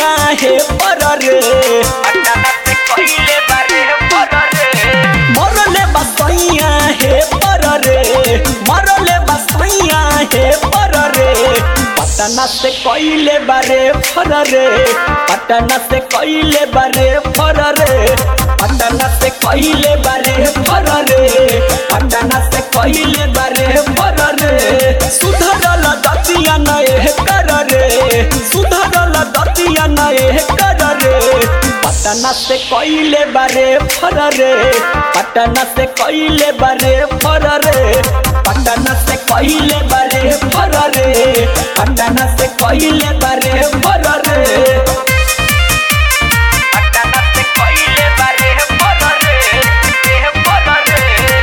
सैया हे पर रे पटना से कइले बारे पर रे मरले बसैया हे पर रे मरले बसैया हे पर रे पटना से कइले बारे फर रे पटना से कइले बारे फर रे पटना से कइले बारे फर रे पटना से कइले बारे फर रे सुधरल दतिया नए कर रे सुधरल दतिया नए कर रे पटना से कइले बारे फर रे पटना से कइले बारे फर रे पटना से कइले बारे फर रे पटना से कइले बारे फर रे पटना से कइले बारे फर रे फर रे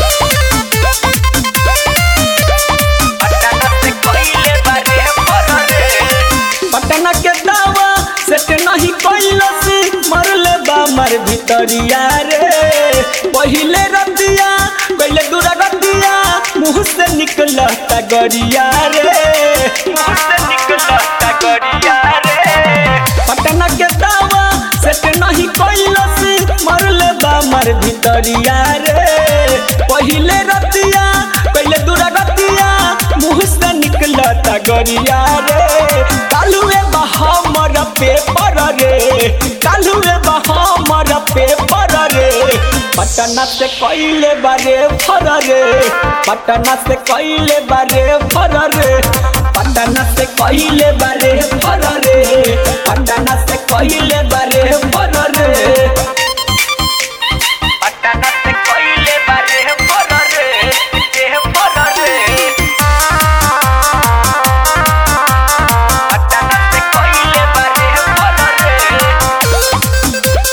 पटना से कइले बारे फर रे पटना के दावा सेट नहीं कैलस मरले बा मर भितरिया रे पहिले रतिया पहिले दूरा रतिया मुंह से निकला तगरिया रे मुंह से निकला तगरिया रे पटना के दावा सेट नहीं कैलस मरले बा मर भितरिया रे पहिले रतिया पहिले दूरा रतिया मुंह से निकला तगरिया रे कालुए बा हमर पेपर रे कालुए बा हमर पेपर रे पटना से कइले बारे फर रे पटना से कइले बारे फर रे पटना से कइले बारे फर रे पटना से कइले बारे फर रे पटना से कइले बारे फर रे फर रे पटना से कइले बारे फर रे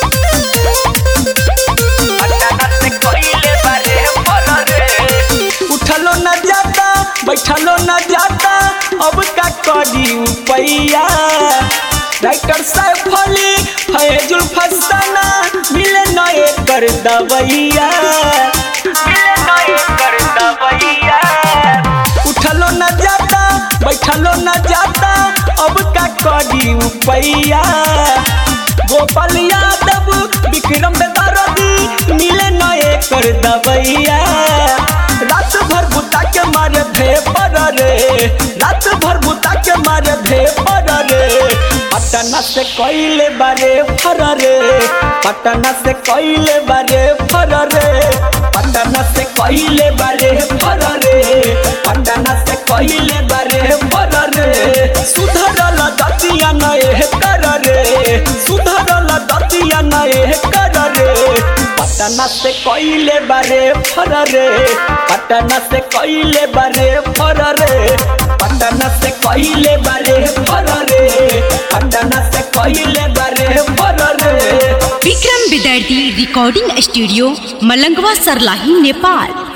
पटना से कइले बारे फर रे उठलो न जाता बैठलो न जाता अब का करी पैया राइटर साहब फली फैजुल फसाना मिले नए कर दवैया मिले नए कर दवैया उठलो न जाता बैठलो न जाता अब का करी पैया गोपाल यादव विक्रम बेदारदी मिले नए कर दवैया रात भर बुता के मारे भे पर रे रात भर बुता के मारे भे पर रे पटना से कइले बारे फर रे पटना से कइले बारे फर रे पटना से कइले बारे फर रे पटना से कइले बारे फर रे सुधरल दतिया नए कर रे सुधरल दतिया नए कर रे पटना से कइले बारे फर रे पटना से कइले बारे फर रे पटना से कइले बारे फर रे पटना से कइले बारे फर रे विक्रम विद्यार्थी रिकॉर्डिंग स्टूडियो मलंगवा सरलाही नेपाल